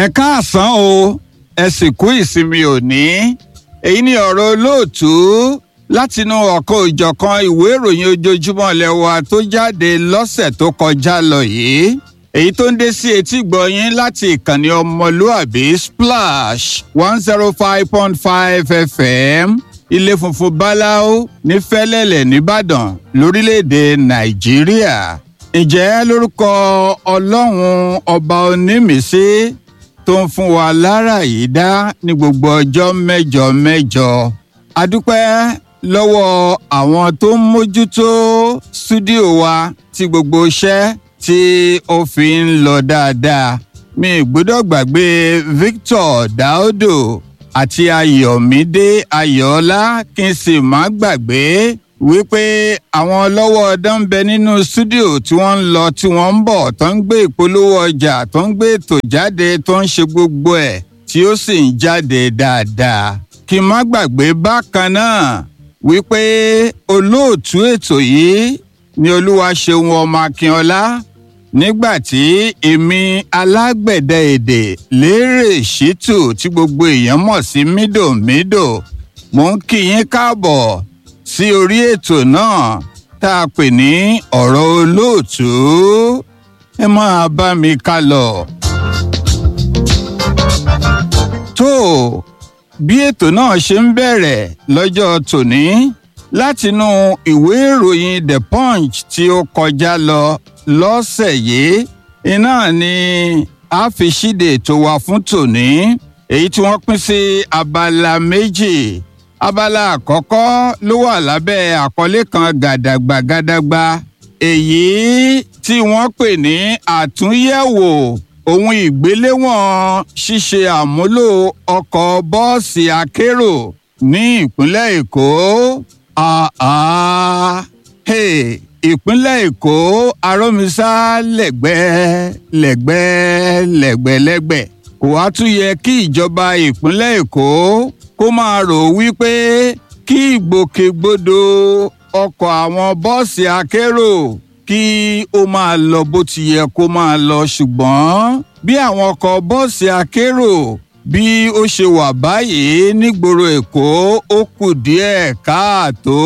káàsán o ẹ sì kú ìsinmi òní èyí ni ọ̀rọ̀ olóòtú látinú ọ̀kan òjọ̀kan ìwé ìròyìn ojoojúmọ́ lẹ́wà tó jáde lọ́sẹ̀ tó kọjá lọ yìí èyí tó ń dé sí etí gbọ̀yìn láti ìkànnì ọmọlúàbí splash one zero five point five fm ilé funfun báláú ní fẹ́lẹ́lẹ̀ nìbàdàn lórílẹ̀‐èdè nàìjíríà ǹjẹ́ lórúkọ ọlọ́run ọba onímísí tó ń fún wa lára yìí dá ní gbogbo ọjọ́ mẹ́jọ mẹ́jọ adúpẹ́ lọ́wọ́ àwọn tó ń mójútó stúdíò wa tí gbogbo iṣẹ́ tí ó fi ń lọ dáadáa mi gbọ́dọ̀ gbàgbé Victor Daudo àti Ayọ̀mídé Ayọ̀ọ́lá kí n sì má gbàgbé wípé àwọn ọlọ́wọ́ ọdán ń bẹ nínú stúdíò tí wọ́n ń lọ tí wọ́n ń bọ̀ tó ń gbé ìpolówó ọjà tó ń gbé ètò jáde tó ń ṣe gbogbo ẹ̀ tí ó sì ń jáde dáadáa kí n má gbàgbé bákan náà wípé olóòtú ètò yìí ni Olúwaṣeun ọmọ Akínọlá nígbà tí èmi alágbẹ̀dẹ èdè lérè ṣítù tí gbogbo èèyàn mọ̀ sí mídòmídò mò ń kí yín káàbọ̀ sí orí ètò náà tá a pè ní ọ̀rọ̀ olóòtú ẹ máa bá mi ká lọ. tó bí ètò náà ṣe ń bẹ̀rẹ̀ lọ́jọ́ tòní látinú ìwé ìròyìn the punch tí ó kọjá lọ lọ́sẹ̀ yìí iná ni a fi ṣíde ètò wa fún tòní èyí tí wọ́n pín sí abala méjì abala àkọ́kọ́ ló wà lábẹ́ àkọlé kan gàdàgbà gàdàgbà èyí tí wọ́n pè ní àtúnyẹ̀wò ohun ìgbéléwọ̀n ṣíṣe àmúlò ọkọ̀ bọ́ọ̀sì akérò ní ìpínlẹ̀ èkó àá hey, ìpínlẹ̀ èkó arómisá lẹ́gbẹ́ lẹ́gbẹ́ lẹ́gbẹ́lẹ́gbẹ́ kò wá tún yẹ kí ìjọba ìpínlẹ̀ èkó kó máa rò wípé kí ìgbòkègbodò ọkọ̀ àwọn bọ́ọ̀sì akérò kí ó máa lọ bó ti yẹ kó máa lọ ṣùgbọ́n bí àwọn ọkọ̀ bọ́ọ̀sì akérò bí ó ṣe wà báyìí nígboro èkó ó kù díẹ̀ káàtó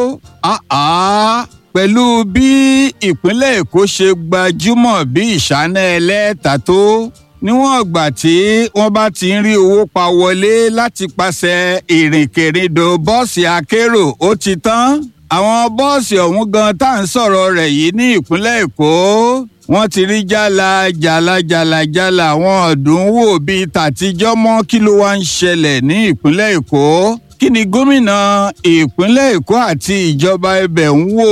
pẹ̀lú bí ìpínlẹ̀ èkó ṣe gbajúmọ̀ bí ìṣáná ẹlẹ́ta tó níwọ̀n ìgbà tí wọ́n bá ti ń rí owó pa wọlé láti pàṣẹ ìrìnkèrindò bọ́ọ̀sì akérò ó ti tán àwọn bọ́ọ̀sì ọ̀hún gan tá à ń sọ̀rọ̀ rẹ̀ yìí ní ìpínlẹ̀ èkó wọ́n ti rí jálá jálá jálá jálá àwọn ọ̀dùn wò bíi tàtijọ́ mọ́ kí ló wá ń ṣẹlẹ̀ ní ìpínlẹ̀ èkó kí ni gómìnà ìpínlẹ̀ èkó àti ìjọba ibẹ̀ ń wò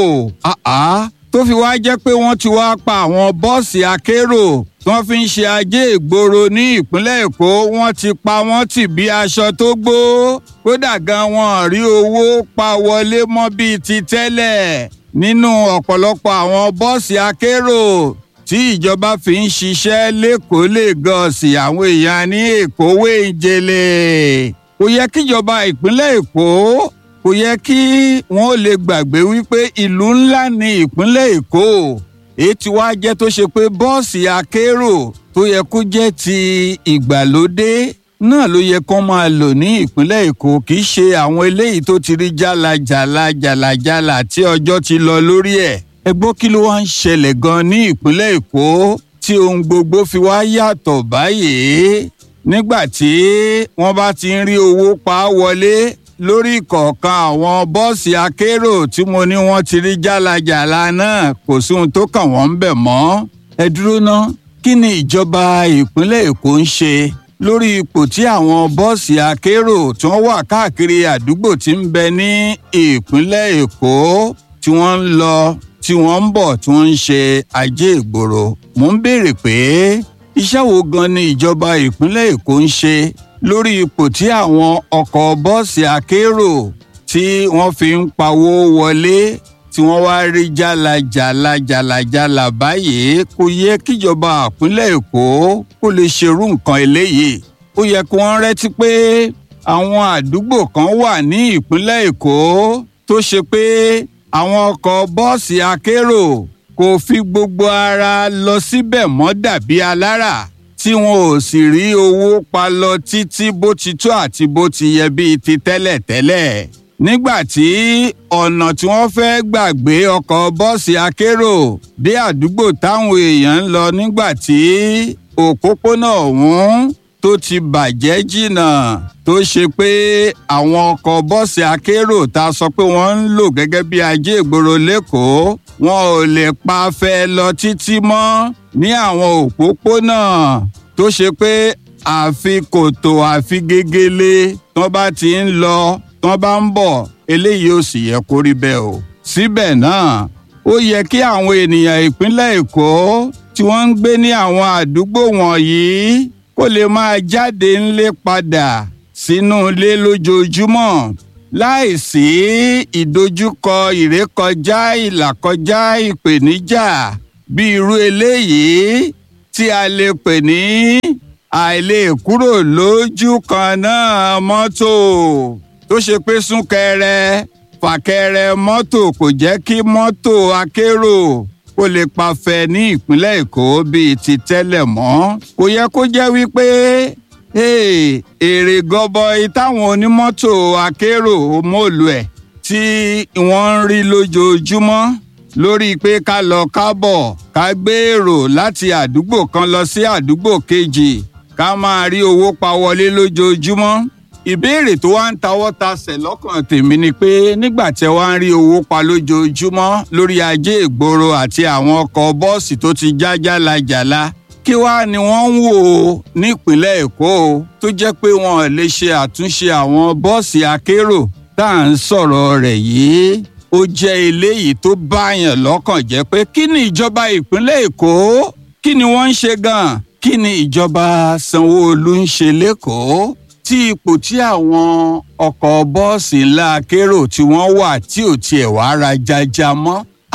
tó fi wá jẹ́ pé wọ́n ti wá pa àwọn bọ́ọ̀sì akérò tí wọ́n fi ń ṣe ajé ìgboro ní ìpínlẹ̀ èkó wọ́n ti pa wọ́n tì bí aṣọ tó gbó kódà gan wọn rí owó pa wọlé mọ́ bíi ti tẹ́lẹ̀ nínú ọ̀pọ̀lọpọ̀ àwọn bọ́ọ̀sì akérò tí ìjọba fi ń ṣiṣẹ́ lẹ́kọ̀ọ́ lẹ́gọ̀ọ́sì àwọn èèyàn ní èkó wéńjẹlẹ kò yẹ kíjọba ìpínlẹ̀ èkó kò yẹ kí wọ́n lè gbàgbé wípé ìlú ńlá ní ìpínlẹ̀ èkó èyí tí wàá jẹ́ tó ṣe pé bọ́ọ̀sì akérò tó yẹ kó jẹ́ ti ìgbàlódé náà ló yẹ kó máa lò ní ìpínlẹ̀ èkó kì í ṣe àwọn eléyìí tó ti rí jálajàla jàlajàla tí ọjọ́ ti lọ lórí ẹ̀ ẹ gbọ́ kí ló wá ń ṣẹlẹ̀ gan ní ìpínlẹ̀ èkó tí ohun gbogbo fi wá yàtọ̀ báyìí nígbà tí wọ́n bá ti ń rí owó pa wọlé lórí kọ̀ọ̀kan àwọn bọ́ọ̀sì akérò tí mo ní wọ́n ti rí jálajàla náà kò sí ohun tó kàn wọ́n ń bẹ̀ mọ́. ẹ dúró ná kí ni ìjọba ìpínlẹ̀ èkó ń ṣe lórí ipò tí àwọn bọ́ọ̀sì akérò tí wọ́n wà káàkiri àdúgbò tí ń bẹ ní ìpínlẹ̀ èkó tí wọ́n ń lọ tí wọ́n ń bọ̀ tí wọ́n ń ṣe ajé ìgboro. mo ń béèrè pé iṣẹ́ wo gan ni ìjọba ìpínlẹ̀ èkó ń ṣe lórí ipò tí àwọn ọkọ̀ bọ́ọ̀sì akérò tí wọ́n fi ń pawó wọlé tí wọ́n wá rí jálajàla jálajàla báyìí kò yẹ kíjọba ìpínlẹ̀ èkó kó lè ṣerú nǹkan eléyìí ó yẹ kí wọ́n rẹ́tí pé àwọn àdúgbò kan wà ní ìpínlẹ̀ èkó tó ṣe pé àwọn ọkọ̀ bọ́ọ̀sì akérò kò fi gbogbo ara lọ síbẹ̀ mọ́ dàbí alára tí wọn ò sì rí owó pa lọ títí bó ti tó àti bó ti yẹ bíi ti tẹ́lẹ̀tẹ́lẹ̀ nígbà tí ọ̀nà tí wọ́n fẹ́ gbàgbé ọkọ̀ bọ́ọ̀sì akérò dé àdúgbò táwọn èèyàn ń lọ nígbà tí òpópónà ọ̀hún tó ti bàjẹ́ jìnnà tó ṣe pé àwọn ọkọ̀ bọ́ọ̀sì akérò tá a sọ pé wọ́n ń lò gẹ́gẹ́ bí ajé ìgboro lẹ́kọ̀ọ́ wọn ò lè pa fẹ́ lọ títí mọ́ ní àwọn òpópónà tó ṣe pé àfi kòtò àfi gegele tán bá ti ń lọ tán bá ń bọ̀ eléyìí ò sì yẹ kó rí bẹ́ẹ̀ o. síbẹ̀ náà ó yẹ kí àwọn ènìyàn ìpínlẹ̀ èkó tí wọ́n ń gbé ní àwọn àdúgbò wọ̀nyí kó lè máa jáde ńlé padà sínú ilé lójoojúmọ́ láìsí ìdojúkọ ìrékọjá ìlàkọjá ìpèníjà bí irú eléyìí tí a lè pè ní àìlè kúrò lójú kan náà mọ́tò tó ṣe pé súnkẹrẹ fàkẹrẹ mọ́tò kò jẹ́ kí mọ́tò akérò kó lè pafẹ́ ní ìpínlẹ̀ èkó bíi ti tẹ́lẹ̀ mọ́ kò yẹ kó jẹ́ wípé èrè gọbọi táwọn onímọ́tò akérò mọ́ọ̀lù ẹ̀ tí wọ́n ń rí lójoojúmọ́ lórí pé ká lọ kábọ̀ ká gbé èrò láti àdúgbò kan lọ sí àdúgbò kejì ká máa rí owó pa wọlé lójoojúmọ́ ìbéèrè tó wá ń tawọ́ tasẹ̀ lọ́kàn tèmi ni pé nígbà tí wọ́n á rí owó pa lójoojúmọ́ lórí ajé ìgboro àti àwọn ọkọ̀ bọ́ọ̀sì tó ti já jálajàla kí wàá ni wọ́n ń wò ó nípínlẹ̀ èkó tó jẹ́ pé wọn lè ṣe àtúnṣe àwọn bọ́ọ̀sì akérò tá à ń sọ̀rọ̀ rẹ̀ yìí ó jẹ́ eléyìí tó báyàn lọ́kàn jẹ́ pé kí ni ìjọba ìpínlẹ̀ èkó kí ni wọ́n ń ṣe gan-an kí ni ìjọba sanwó-olu ń ṣe lẹ́kọ̀ọ́ tí ipò tí àwọn ọkọ̀ bọ́ọ̀sì ńlá akérò tí wọ́n wà tí ò tiẹ̀ wá ra jaja mọ́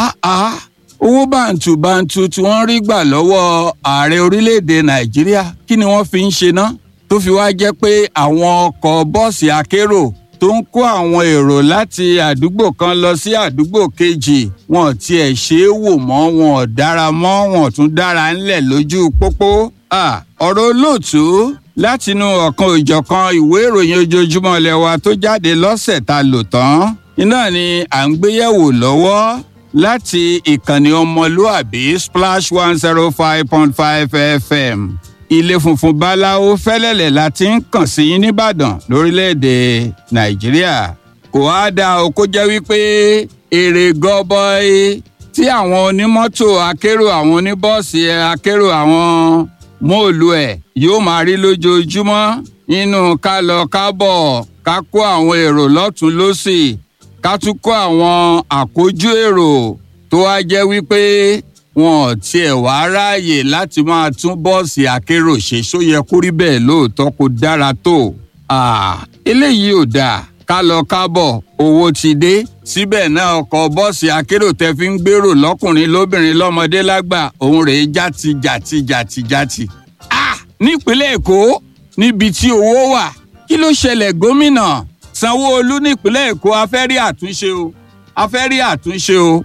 owó bàǹtùbàǹtù tí wọ́n rí gbà lọ́wọ́ ààrẹ orílẹ̀-èdè nàìjíríà kí ni wọ́n fi ń ṣe ná tó fi wá jẹ́ pé àwọn ọkọ̀ bọ́ọ̀sì akérò tó ń kó àwọn èrò láti àdúgbò kan lọ sí àdúgbò kejì wọn tiẹ̀ ṣe é wò mọ́ wọn ò dára mọ́ wọn tún dára ńlẹ̀ lójú pópó ọ̀rọ̀ olóòtú látinú ọ̀kan òjọ̀kan ìwé ìròyìn ojoojúmọ́ ilẹ̀ wa tó jáde lọ́sẹ̀ ta lò tán iná ni à ń gbéyẹ̀wò lọ́wọ́ láti ìkànnì ọmọlúàbí splash one zero five point five fm ilé funfun báláwo fẹ́lẹ́lẹ̀ la ti ń kàn sí yín nìbàdàn lórílẹ̀‐èdè nàìjíríà kò á dá o kó jẹ́ wípé èrè gọbọi tí àwọn onímọ́tò akérò àwọn oníbọ́ọ̀sì akérò àwọn móòlù ẹ̀ yóò máa rí lójoojúmọ́ nínú ká lọ kábọ̀ ká kó àwọn èrò lọ́tún lọ́sì ká tún kó àwọn àkójú èrò tó wá jẹ́ wípé wọn ò tiẹ̀ wá ráàyè láti máa tún bọ́ọ̀sì akérò ṣe só yẹ kó rí bẹ́ẹ̀ lóòótọ́ kó dára tó eléyìí ò dáa ká lọ kábọ̀ owó ti dé síbẹ̀ náà ọkọ̀ bọ́ọ̀sì akérò tẹ fi ń gbèrò lọ́kùnrin lóbìnrin lọ́mọdé lágbà òun rèé játi játi játi játi. nípínlẹ̀ èkó níbi tí owó wà kí ló ṣẹlẹ̀ gómìnà sanwó-olu nípínlẹ̀ èkó a fẹ́ rí àtúnṣe o a fẹ́ rí àtúnṣe o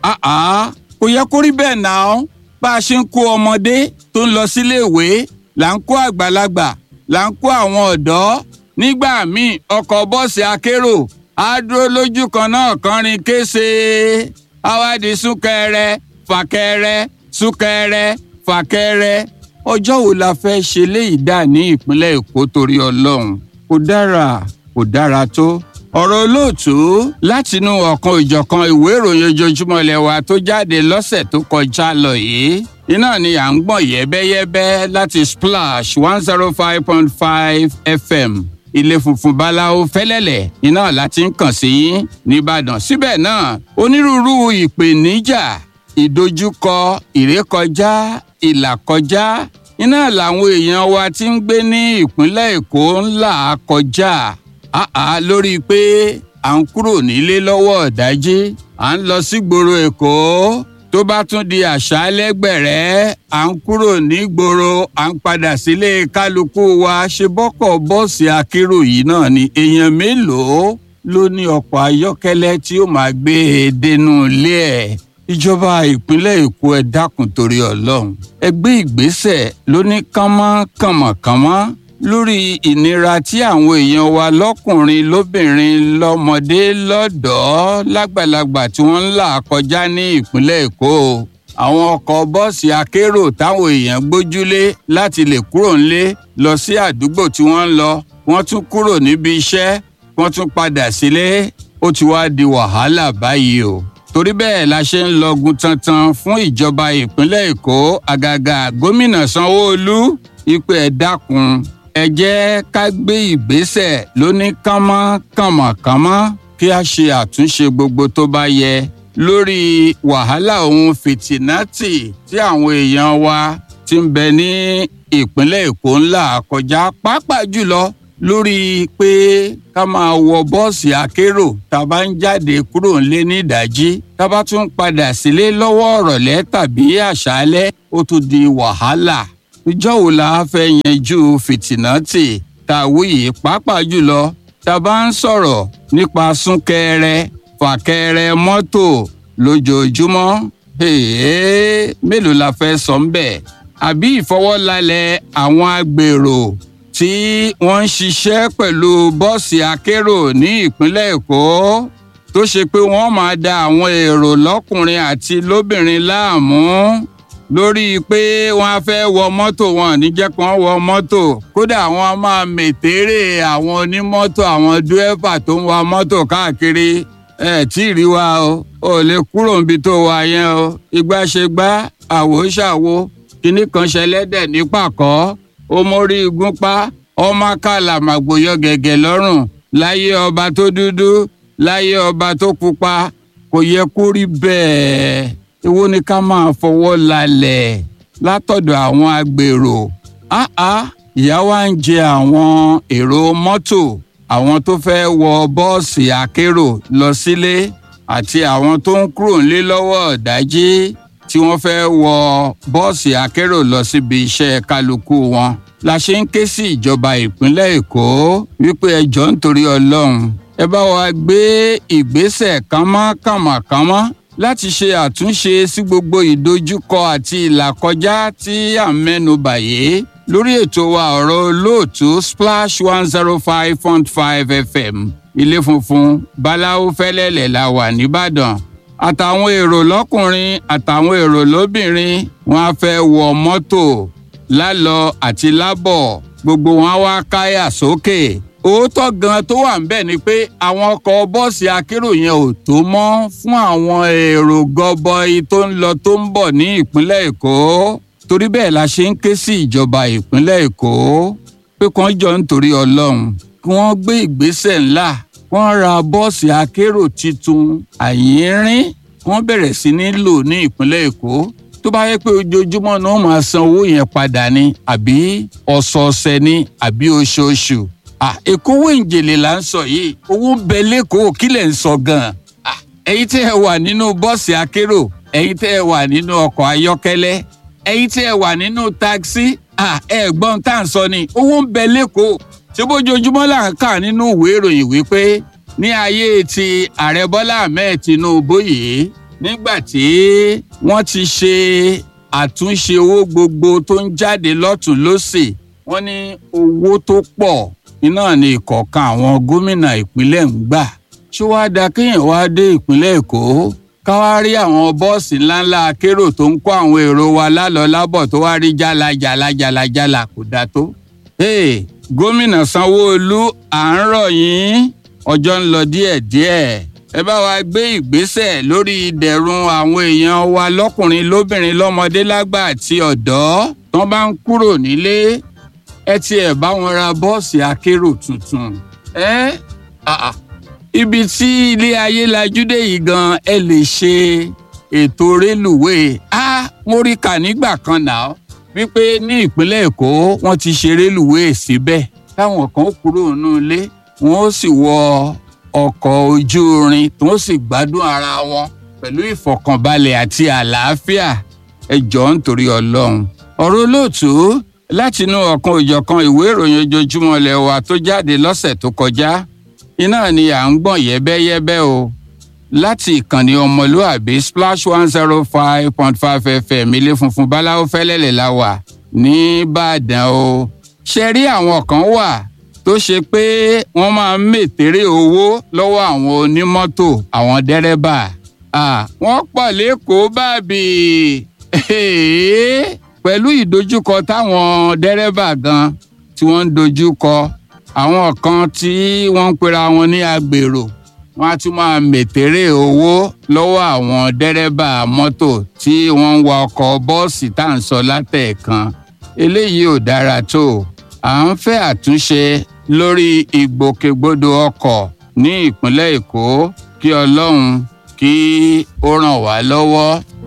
kò yẹ kó rí bẹ́ẹ̀ náà bá a ṣe ń kó ọmọdé tó ń lọ síléèwé là ń kó àgbàlagbà là ń kó àwọn ọ̀dọ́ nígbà míì ọkọ̀ bọ́ọ̀sì akérò á dúró lójú kan náà kọrin kése awádìí súnkẹrẹ fàkẹrẹ súnkẹrẹ fàkẹrẹ ọjọ́ wo la fẹ́ ṣe léyìí dà ní ìpínlẹ̀ èkó torí ọlọ́run kò dára kò dára tó ọ̀rọ̀ olóòtú látinú ọ̀kan ìjọ̀kan ìwé ìròyìn ojoojúmọ́ ilẹ̀ wa tó jáde lọ́sẹ̀ tó kọjá lọ yìí iná ni à ń gbọ̀n yẹ́bẹ́yẹ́bẹ́ láti splash one zero five point five fm ilé funfun báláwo fẹ́lẹ́lẹ̀ iná láti ń kàn sí nìbàdàn síbẹ̀ náà onírúurú ìpèníjà ìdojúkọ ìrékọjá ìlàkọjá iná làwọn èèyàn wa ti ń gbé ní ìpínlẹ̀ èkó ńlá kọjá àá lórí pé à ń kúrò nílé lọ́wọ́ ọ̀dájí à ń lọ sígboro èkó tó bá tún di àṣálẹ́ gbẹ̀rẹ́ à ń kúrò nígboro à ń padà sílé kálukú wa ṣe bọ́kọ̀ bọ́ọ̀sì akérò yìí náà ni èèyàn mélòó ló ní ọkọ̀ ayọ́kẹ́lẹ́ tí ó máa gbé e dénú ilé ẹ̀ ìjọba ìpínlẹ̀ èkó ẹ dákun torí ọlọ́run ẹ gbé ìgbésẹ̀ lóní kánmọ́ kànmọ́kànmọ́ lórí ìnira tí àwọn èèyàn wa lọ́kùnrin lóbìnrin lọ́mọdé lọ́dọ̀ọ́ lágbàlagbà tí wọ́n ń là kọjá ní ìpínlẹ̀ èkó àwọn ọkọ̀ bọ́ọ̀sì akérò táwọn èèyàn gbójúlé láti lè kúrò ńlé lọ sí àdúgbò tí wọ́n ń lọ wọ́n tún kúrò níbi iṣẹ́ wọ́n tún padà sílé ó ti wá di wàhálà báyìí o torí bẹ́ẹ̀ la ṣe ń lọgun tantan fún ìjọba ìpínlẹ̀ èkó àgàgà gómìnà sanwó-olu ìpè ẹ̀ dákun ẹ jẹ́ ká gbé ìgbésẹ̀ lóní kánmọ́ kànmọ́kànmọ́ kí a ṣe àtúnṣe gbogbo tó bá yẹ lórí wàhálà ohun fìtìnátì tí àwọn èèyàn wa ti ń bẹ ní ìpínlẹ̀ èkó ńlá kọjá pàápàá jùlọ lórí pé ká máa wọ bọ́ọ̀sì akérò tá a bá ń jáde kúrò ńlé ní ìdájí tá a bá tún padà sílé lọ́wọ́ ọ̀rọ̀lẹ́ tàbí àṣálẹ́ ó tún di wàhálà ìjọ́ wo la fẹ́ yanjú fìtìnátì tá a wí yìí pàápàá jùlọ tá a bá ń sọ̀rọ̀ nípa súnkẹrẹ fàkẹrẹ mọ́tò lójoojúmọ́ mélòó la fẹ́ sọ ń bẹ̀ àbí ìfọwọ́lalẹ̀ àwọn agbèrò tí wọ́n ń ṣiṣẹ́ pẹ̀lú bọ́ọ̀sì akérò ní ìpínlẹ̀ èkó tó ṣe pé wọ́n máa da àwọn èrò lọ́kùnrin àti lóbìnrin láàmú lórí pé wọ́n á fẹ́ wọ mọ́tò wọn ní jẹ́ kí wọ́n wọ mọ́tò kódà wọ́n máa mètèrè àwọn onímọ́tò àwọn dúẹ́fà tó ń wa mọ́tò káàkiri ẹ tí ì rí wa o ò lè kúrò níbi tó wà yẹn o ìgbà ṣe gbá àwò ṣàwo kinní kan ṣẹlẹ́dẹ̀ ní pàkọ́ ó mórí igun pa ọmọ kàlà màgbòyọ gẹ̀gẹ̀ lọ́rùn láyé ọba tó dúdú láyé ọba tó pupa kò yẹ kó rí bẹ́ẹ̀ èwo ni ká máa fọwọ́ lalẹ̀ látọ̀dọ̀ àwọn agbèrò áá ìyà wa ń jẹ àwọn èrò mọ́tò àwọn tó fẹ́ wọ bọ́ọ̀sì akérò lọ sílé àti àwọn tó ń kúrò nílé lọ́wọ́ ọ̀dájí tí wọ́n fẹ́ wọ bọ́ọ̀sì akérò lọ síbi iṣẹ́ kálukú wọn la ṣe ń ké sí ìjọba ìpínlẹ̀ èkó wípé ẹjọ́ nítorí ọlọ́run ẹ bá wa gbé ìgbésẹ̀ kánmọ́kànmọ́kánmọ́ láti ṣe àtúnṣe sí gbogbo ìdojúkọ àti ìlàkọjá tí à ń mẹ́nu bàyè lórí ètò wa ọ̀rọ̀ olóòtú splash one zero five point five fm ilé funfun báláwo fẹ́lẹ́lẹ̀ la wà nìbàdàn àtàwọn èrò lọ́kùnrin àtàwọn èrò lóbìnrin wọn á fẹ́ wọ mọ́tò lálọ àti lábọ̀ gbogbo wọn á wá káyà sókè òótọ́ gan tó wà ń bẹ̀ ni pé àwọn ọkọ̀ bọ́ọ̀sì akérò yẹn ò tó mọ́ fún àwọn èrò gọbọi tó ń lọ tó ń bọ̀ ní ìpínlẹ̀ èkó torí bẹ́ẹ̀ la ṣe ń ké sí ìjọba ìpínlẹ̀ èkó pé kàn jọ nítorí ọlọ́run kí wọ́n gbé ìgbésẹ̀ ńlá wọ́n ra bọ́ọ̀sì akérò tuntun àyínrín wọ́n bẹ̀rẹ̀ sí ní lò ní ìpínlẹ̀ èkó tó bá yẹ pé ojoojúmọ́ ni wọ́n máa san owó yẹn padà ni àbí ọ̀sọ̀ọ̀sẹ̀ ni àbí oṣooṣù èkówó ìjèlè là ń sọ yìí owó ń bẹ lẹ́kọ̀ọ́ kí lẹ̀ ń sọ gan-an ẹ̀yin tẹ́ ẹ wà nínú bọ́ọ̀sì akérò ẹ̀yin tẹ́ ẹ wà nínú ọkọ̀ ayọ́kẹ́lẹ́ ẹ̀yin tẹ́ ẹ wà nínú táksì ẹ̀gbọ́n tá à ń sọ ni owó ń bẹ lẹ́kọ̀ọ́ ṣé bójoojúmọ́ là ń kà nínú ìwé ìròyìn wípé ní ayé ti ààrẹ bọ́lá ahmed tinubu yìí nígbà tí wọ́n ti ṣe àtúnṣe owó gbogbo tó ń jáde lọ́tún lọ́sì wọ́n ní owó tó pọ̀ iná ní ìkọ̀ọ̀kan àwọn gómìnà ìpínlẹ̀ ń gbà ṣé wàá da kéèyàn wá dé ìpínlẹ̀ èkó ká wá rí àwọn bọ́ọ̀sì ńláńlá akérò tó ń kó àwọn èrò wa lálọ́ lábọ̀ tó wá rí jálá jálá jálá jálá kò dáa tó. Hey, gómìnà sanwóolu à ń rọ̀ yín ọjọ́ ń lọ díẹ̀díẹ̀ ẹ bá wa gbé ìgbésẹ̀ lórí ìdẹ̀rùn àwọn èèyàn wa lọ́kùnrin lóbìnrin lọ́mọdé lágbà àti ọ̀dọ́ tán bá ń kúrò nílé ẹ tiẹ̀ bá wọn ra bọ́ọ̀sì akérò tuntun. ẹ ibi tí ilé ayé lajú dé yìí gan ẹ lè ṣe ètò rélùwéè á mo rí kà nígbà kan náà wípé ní ìpínlẹ̀ èkó wọ́n ti ṣe rélùwéè síbẹ̀ táwọn kan kúrò nínú ilé wọ́n ó sì wọ ọkọ̀ ojú irin tí wọ́n sì gbádùn ara wọn pẹ̀lú ìfọ̀kànbalẹ̀ àti àlàáfíà ẹ jọ̀ọ́ nítorí ọlọ́run ọ̀rọ̀ olóòtú látinú ọ̀kan òjọ̀kan ìwé ìròyìn ojoojúmọ́ ilẹ̀ wa tó jáde lọ́sẹ̀ tó kọjá iná ni à ń gbọ̀n yẹ́bẹ́yẹ́bẹ́ o láti ìkànnì ọmọlúàbí splash one zero five point five fm ilé funfun báláwo fẹ́lẹ́lẹ̀ la wà nìbàdàn o ṣe rí àwọn kan wà tó ṣe pé wọ́n máa ń mètèrè owó lọ́wọ́ àwọn onímọ́tò àwọn dẹ́rẹ́bà wọ́n pọ̀ lẹ́kọ̀ọ́ bábì pẹ̀lú ìdojúkọ táwọn dẹ́rẹ́bà gan tí wọ́n ń dojúkọ àwọn kan tí wọ́n ń pera wọn ní agbèrò wọ́n á tún máa mètèrè owó lọ́wọ́ àwọn dẹ́rẹ́bà mọ́tò tí wọ́n ń wa ọkọ̀ bọ́ọ̀sì tá à ń sọ látẹ̀ẹ̀kan eléyìí ò dára tó à ń fẹ́ àtúnṣe lórí ìgbòkègbodò ọkọ̀ ní ìpínlẹ̀ èkó kí ọlọ́run kí ó ràn wá lọ́wọ́.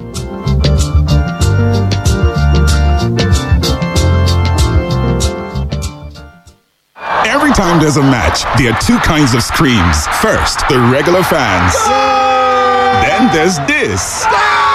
Every time there's a match, there are two kinds of screams. First, the regular fans. Then there's this.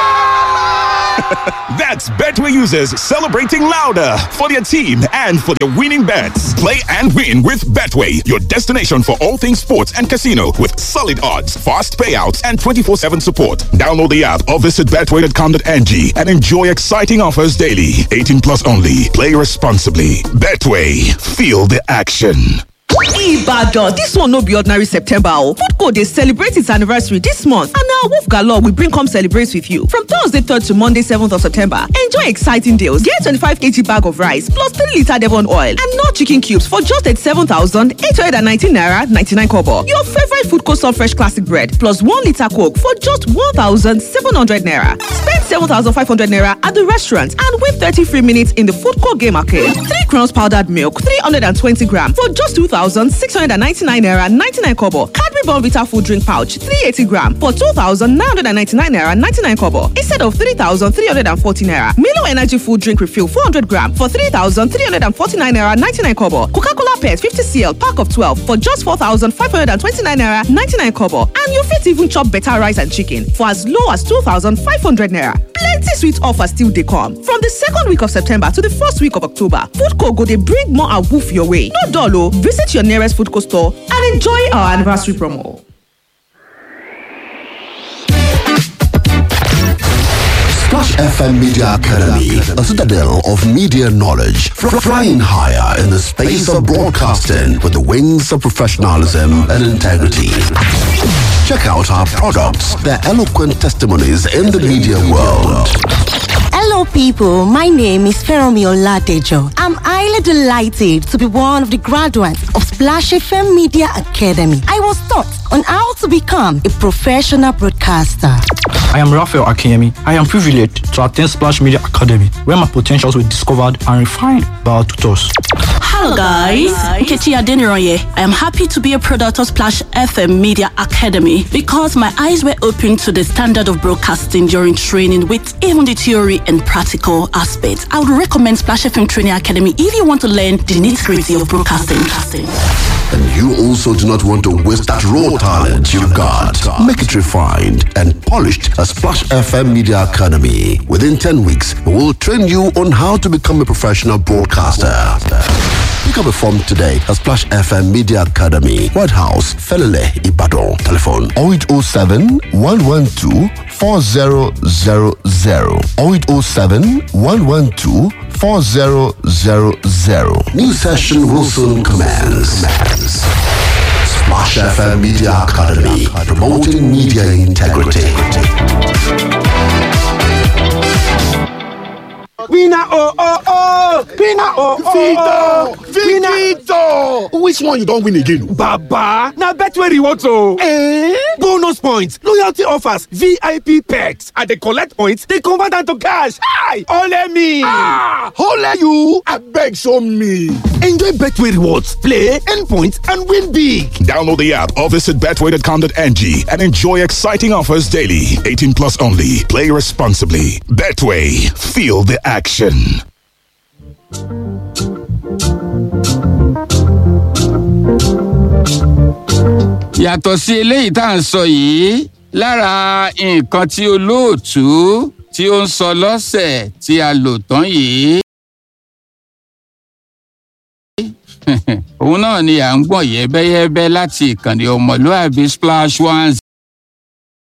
That's Betway users celebrating louder for their team and for their winning bets. Play and win with Betway, your destination for all things sports and casino with solid odds, fast payouts, and 24 7 support. Download the app or visit betway.com.ng and enjoy exciting offers daily. 18 plus only. Play responsibly. Betway, feel the action. Ibadan, this one no be ordinary September o. Foodco dey celebrate its anniversary this month and na Wolf Galore we bring come celebrate with you. From Thursday 3rd to Monday 7th of September, enjoy exciting deals. Get 25kg bag of rice plus 3 litre Devon oil and no chicken cubes for just 87,819 naira 99 kobo. Your favorite Foodco soft fresh classic bread plus 1 litre coke for just 1,700 naira. Spend 7,500 naira at the restaurant and win 30 free minutes in the Foodco game arcade. 3 crowns powdered milk 320 gram for just 2,699 naira 99 kobo. Cadbury Bonvita food drink pouch 380 gram for 2,999 naira 99 kobo instead of 3,340 naira. Milo Energy food drink refill 400 gram for 3,349 naira 99 kobo. Coca-Cola Pet 50 cl pack of 12 for just 4,529 naira 99 kobo. And you fit even chop better rice and chicken for as low as 2,500 naira. Plenty sweet offers still dey come. From the second week of September to the first week of October, Foodco go dey bring more awoof your way. No dull o, visit your nearest Foodco store and enjoy our anniversary promo. Splash FM Media Academy, a citadel of media knowledge, fr- flying higher in the space of broadcasting with the wings of professionalism and integrity. Check out our products, their eloquent testimonies in the media world. Hello, people. My name is Feromi Oladejo. I'm highly delighted to be one of the graduates of Splash FM Media Academy. I was taught on how to become a professional broadcaster. I am Raphael Akemi. I am privileged to attend Splash Media Academy, where my potentials were discovered and refined by our tutors. Hello guys, Nkechi Adeniroye. I am happy to be a product of Splash FM Media Academy because my eyes were opened to the standard of broadcasting during training with even the theory and practical aspects. I would recommend Splash FM Training Academy if you want to learn the nitty-gritty of broadcasting. And you also do not want to waste that raw talent you got. Make it refined and polished at Splash FM Media Academy. Within 10 weeks, we will train you on how to become a professional broadcaster. Pick up a form today at Splash FM Media Academy, White House, Felele, Ibadan. Telephone 0807 112 4000 0807 112 4000. New session will soon commence. Splash FM Media Academy, promoting media integrity. Winner oh oh oh! Winner oh oh oh! Victor! Which one you don win again? Baba! Na Betway rewards o! Eh? Bonus points, loyalty offers, VIP perks. I dey collect points, dey convert am to cash. Hi! Ole me! Ah! Ole you! Abeg show me! Enjoy Betway rewards, play, earn points, and win big. Download the app or visit betway.com.ng and enjoy exciting offers daily. 18 plus only. Play responsibly. Betway. Feel the action. yàtọ̀ sí eléyìí tá à ń sọ yìí lára nǹkan tí olóòtú tí ó ń sọ lọ́sẹ̀ tí a lò tán yìí. òun náà ni à ń gbọ̀n yẹ́bẹ́yẹ́bẹ́ láti ìkànnì ọmọlúàbí splash one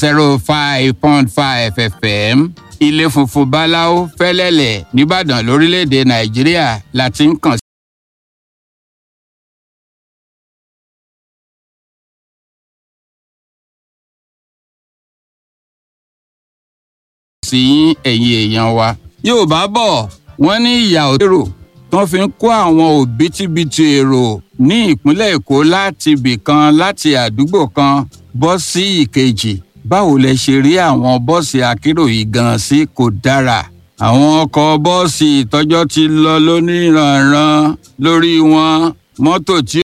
zero five point five fm ilé funfun báláwo fẹ́lẹ́lẹ̀ nìbàdàn lórílẹ̀‐èdè nàìjíríà la ti ń kàn sí ẹ̀yin èèyàn wa. yorùbá bọ̀ wọ́n ní ìyà òtérò tó fi ń kó àwọn òbítíbitì èrò ní ìpínlẹ̀ èkó láti ibì kan láti àdúgbò kan bọ́ sí ìkejì báwo lẹ ṣe rí àwọn bọ́ọ̀sì akérò yìí gan sí kò dára àwọn ọkọ̀ bọ́ọ̀sì ìtọ́jọ́ ti lọ lóníranran lórí wọn mọ́tò tí